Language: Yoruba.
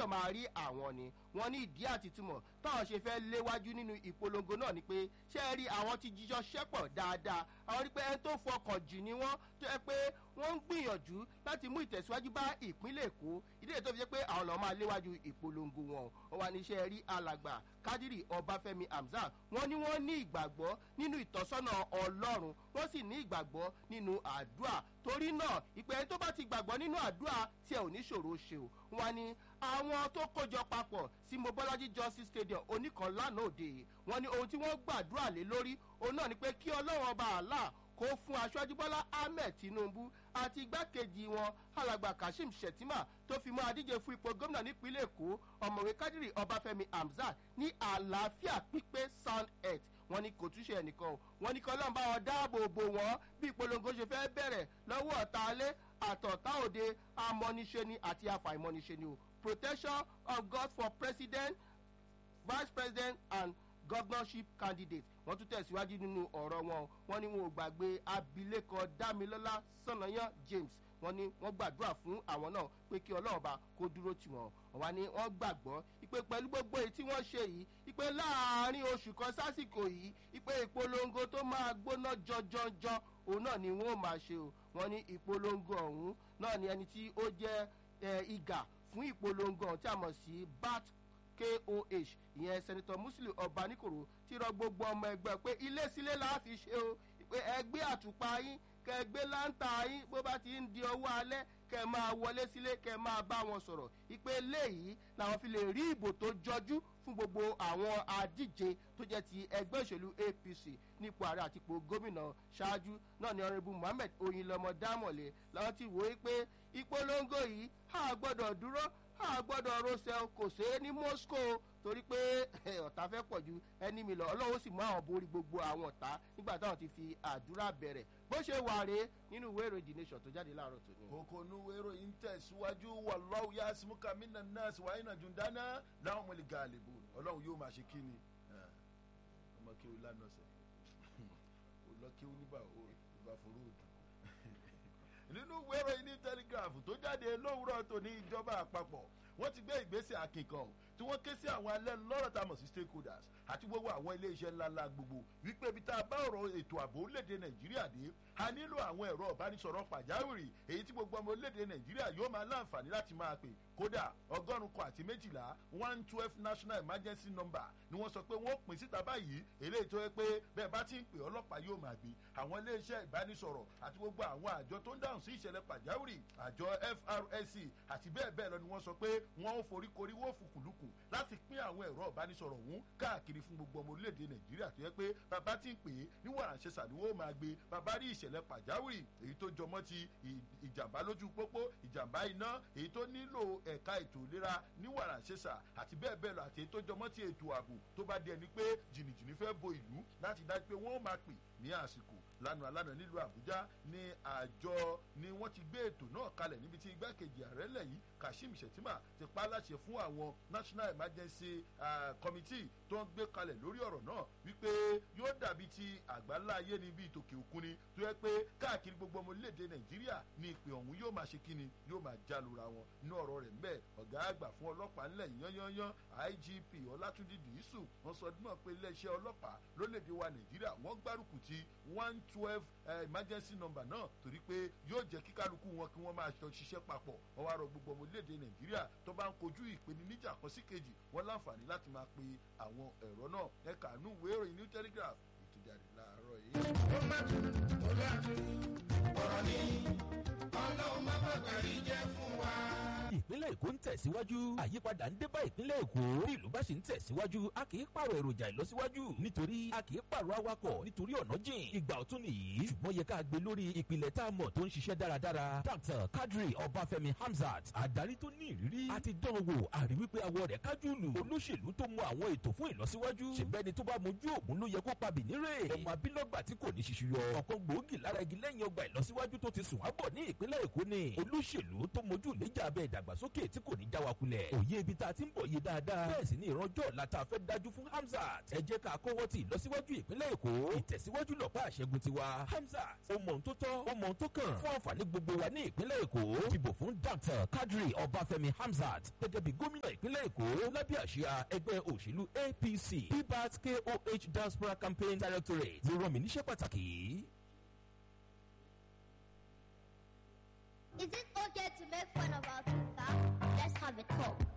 gbọ́dọ̀ máa rí àwọn ni wọ́n ní ìdí àti túmọ̀ táwọn ṣe fẹ́ léwájú nínú ìpolongo náà ni pé ṣé ẹ rí àwọn ti jíjọ ṣẹ́pọ̀ dáadáa àwọn rí pé ẹni tó fọkàn jù ni wọ́n tó yẹ pé wọ́n ń gbìyànjú láti mú ìtẹ̀síwájú bá ìpínlẹ̀ èkó ìdílé tó fi jẹ́ pé àwọn lọ́ọ́ máa léwájú ìpolongo wọn wọn wà ní iṣẹ́ rí alàgbà kádírì ọbáfẹ́mi hamzat wọ́n ní wọ́n ní ìgbàgbọ́ nínú ìtọ́sọ́nà ọlọ́run wọ́n sì ní ìgbàgbọ́ nínú àdúrà torí náà ìpè ẹni tó bá ti gbàgbọ́ nínú àdúrà tí ẹ ò ní ṣòro ṣe o wọn ni àwọn tó kójọ papọ̀ sí mobolaji justice stadium oníkan lánàá òde wọn ni ohun tí wọ́n gbàdúrà lé lórí òun náà ni pé kí ọlọ́run ọba àlá kó fún aṣáájú bọ́lá ahmed tinubu àti igbákejì wọn alàgbà kashim shettima tó fi mọ adíje fún ipò gómìnà nípínlẹ̀ èkó ọ̀mọ̀wé kádìrì ọbáfẹ́mi hamzat ní àlàáfíà pípé sound health wọn ní kò túnṣe ẹnìkan o wọn ní kọlọ́n bá wọn dáàbò bò wọ́n bí ìpolongo ṣe fẹ́ bẹ̀rẹ̀ lọ́wọ́ ọ̀tá alẹ́ àtọ̀tá òde amọ́niṣeni àti afàìmọ́niṣeni o protection of god for president vice president and governorship candidate wọ́n tún tẹ̀síwájú nínú ọ̀rọ̀ wọn wọ́n ní wọn ò gbàgbé abilékọ dámilọ́lá sọ̀nàyàn james wọ́n ní wọ́n gbàdúrà fún àwọn náà pé kí ọlọ́ọ̀ba kó dúró tì wọ́n wọ́n ní wọ́n gbàgbọ́ ìpè pẹ̀lú gbogbo èyí tí wọ́n ṣe yìí ìpè láàárín oṣù kan sásìkò yìí ìpè ìpolongo tó máa gbóná jọjọjọ òun náà ni wọ́n máa ṣe o wọ́n ní ìpolongo ọ̀hún náà ni ẹni tí ó jẹ́ ìgà fún ìpolongo ọ̀hún tí a mọ̀ sí bat koh ìyẹn sẹ́nitọ́ muslim ọbaníkòrò ti rọ gbogbo ọmọ ẹgbẹ́ pé ilé sílé la fi ṣe o pé ẹgbẹ́ àtùpà yín kẹgbẹ́ láǹtà yín bó bá ti ń di ọwọ́ alẹ́ kẹ máa wọlé sílé kẹ máa bá wọn sọ̀rọ̀ ìpè léyìí làwọn fi lè rí ìbò tó jọjú fún gbogbo àwọn adíje tó jẹ́ ti ẹgbẹ́ òṣèlú apc nípò ààrẹ àti ipò gómìnà ṣáájú náà ni ọ̀rẹ́bù mohammed oyinlọmọ dámọ̀lẹ́ làwọn ti wò ó pé ìpolongo yìí a gbọ́dọ̀ dúró a gbọ́dọ̀ rọ́ṣẹ́ kò sé ní moscow torí pé ọ̀tá fẹ́ pọ̀ ju ẹni mi lọ ọlọ́run sì mú àwọn borí gbogbo àwọn ọ̀tá nígbà táwọn ti fi àdúrà bẹ̀rẹ̀ bó ṣe wà rèé nínú ìwé ìròyìn the nation tó jáde láàárọ̀ tòní. kòkó nu ìwé ìròyìn tẹ̀síwájú wà lọ́wọ́ yá simuka mina nurse wàá iná jù dáná láwọn ọmọlẹ̀ gàlẹ́bù ọlọ́run yóò máa ṣe kí ni ọmọ kí o lánàá sẹ lọ kí o níbà ìbá forú òdù nínú ìwé ìròyìn ní telegraph tó jáde lówùrọ̀ tó ní ìjọba àpapọ̀ wọ́n ti gbé ìgbésẹ̀ akínkan tí wọ́n ké sí àwọn alẹ́ lọ́rọ̀ tá a mọ̀ sí stakeholders àti gbogbo àwọn iléeṣẹ́ ńláńlá gbogbo wípé ibi tá a bá ọ̀rọ̀ ètò ààbò orílẹ̀-èdè nàìjíríà dé a nílò àwọn ẹ̀rọ ìbánisọ̀rọ̀ pàjáwìrì èyí tí gbogbo ọmọ orílẹ̀-èdè nàìjíríà yóò máa láǹfààní láti máa pè kódà ọgọ́rùn kan àti méjìlá one twelve national emergency number ni wọ́n sọ pé wọ́n pín síta báyìí eléyìí tó yẹ pé bẹ́ẹ̀ bá ti ń pè ọlọ́pàá yóò máa gbé àwọn iléeṣẹ́ ìbánisọ̀rọ̀ àti gbogbo àwọn àjọ tó ń dáhùn sí ìṣẹ̀lẹ̀ pàjáwìrì àjọ frsc àti bẹ́ẹ̀ bẹ́ẹ̀ lọ ni wọ́n sọ pé wọ́n ń foríkorí wọ́n fùkùlùkù láti pín àwọn ẹ̀rọ ìbánisọ̀rọ̀ ọ̀hún káàkiri fún gbogbo ọmọ orílẹ̀-èdè nàìjíríà tó yẹ pé bàbá ti ń pè é níwọ̀n àṣẹṣà ni wọ́n máa gbé bàbá rí ìṣẹ̀lẹ̀ pàjáwìrì èyí tó jọmọ́ ti ìjàmbá lójú pópó ìjàmbá iná èyí tó nílò ẹ̀ka ètò ìlera ní wàrà ṣẹṣà àti bẹ́ẹ̀ bẹ́ẹ̀ lọ àti èyí tó jọmọ́ ti ètò ààbò tó bá di ẹni pé jìnnìjìnnì fẹ́ bo ìlú láti dájú pé wọ́n máa pè ní àsìkò lánàá lánàá nílùú àbújá ní àjọ ni wọ́n ti gbé ètò náà kalẹ̀ níbi tí igbákejì ààrẹ lẹ̀ yìí kashim shettima ti pa á láṣẹ fún àwọn national emergency uh, committee tó ń gbé kalẹ̀ lórí ọ̀rọ̀ náà wípé yóò dàbí ti àgbáńlá ayé ni bíi tòkè òkun ni tó yẹ pé káàkiri gbogbo ọmọ orílẹ̀-èdè nàìjíríà ní ìpè ọ̀hún yóò máa ṣe kíni yóò máa jálura wọn inú ọ̀rọ̀ rẹ̀ ńbẹ́ ọ̀gá àgbà fún ọlọ́pàá ńlẹ̀ yányányán igp ọlátúndí dìísù wọn sọ dúnmọ̀ pé iléeṣẹ́ ọlọ́pàá lórílẹ̀‐èdè wa nàìjíríà wọ́n gbárùkù ti one twelve emergency number náà torí pé yóò jẹ́ kí kálukú wọn kí wọ́n máa jọ ṣiṣẹ́ papọ̀ wọ́n wá rọ gbogbo ọmọ orílẹ̀‐èdè nàìjíríà tó bá ń kojú ìpèníjà kan sí kejì wọ́n láǹfààní láti máa pe àwọn ẹ̀rọ náà ẹ̀ka àánú ìwé ìròyìn new telegraph ètò jáde láàárọ̀ yìí. ó má tún ó láàtún ọ̀rọ̀ ní ọlọ́run má bàbá rí jẹ́ fún wa ìpínlẹ̀ èkó ń tẹ̀síwájú àyípadà ń dé bá ìpínlẹ̀ èkó bí ìlú bá ṣe ń tẹ̀síwájú a kì í pààrọ̀ èròjà ìlọsíwájú nítorí a kì í pààrọ̀ awakọ̀ nítorí ọ̀nà jìn ìgbà ọ̀tún nìyí ṣùgbọ́n yẹ ká gbé lórí ìpìlẹ̀ tá a mọ̀ tó ń ṣiṣẹ́ dáradára dr kadri ọbáfẹ́mi hamzat adarí tó ní ìrírí àti dán wò àrí wípé awọ rẹ̀ kájú lù olóṣèlú tó mọ àwọn ètò fún ìlọsíwájú ṣèbẹ́ni tó bá mojú ògùn ló yẹ kó pa bìnírè ọmọ abílọ́gbà tí kò ní ṣiṣu yọ ọ̀kan gbòógì lára igi lẹ́yìn ọgbà ìlọsíwájú tó ti sùn wábọ̀ ní ìpínlẹ̀ èkó ni olóṣèlú tó mojú ìlẹ́jà abẹ́ ìdàgbàsókè tí kò ní já wa kulẹ̀. òye ibi tá a ti ń bọ̀ yé dáadáa. bẹ́ẹ̀ sì ni ìrànjọ́ ọ̀la tá a fẹ́ dájú fún hamzat. ẹ jẹ́ ká kọ́wọ́ ti ìlọsíwájú ìpínlẹ̀ èkó. ìtẹ̀síwájú lọ́pọ̀ àṣẹgun tiwa. hamzat ó mọ ohun tó tọ́ ó mọ ohun tó kàn. fún àǹfààní gbogbo wa ní ìpínlẹ̀ èkó. dìbò fún dr kadri ọbáfẹ́mi hamzat gẹ́gẹ́ bí gómìnà ìpínlẹ̀ ìpínlẹ̀ èkó lábẹ́ àṣìá ẹgbẹ́ òṣèlú apc pbat koh diaspora campaign directorate ló rán mi níṣẹ́ pàtàkì. Is it okay to make fun of our sister? Let's have a talk.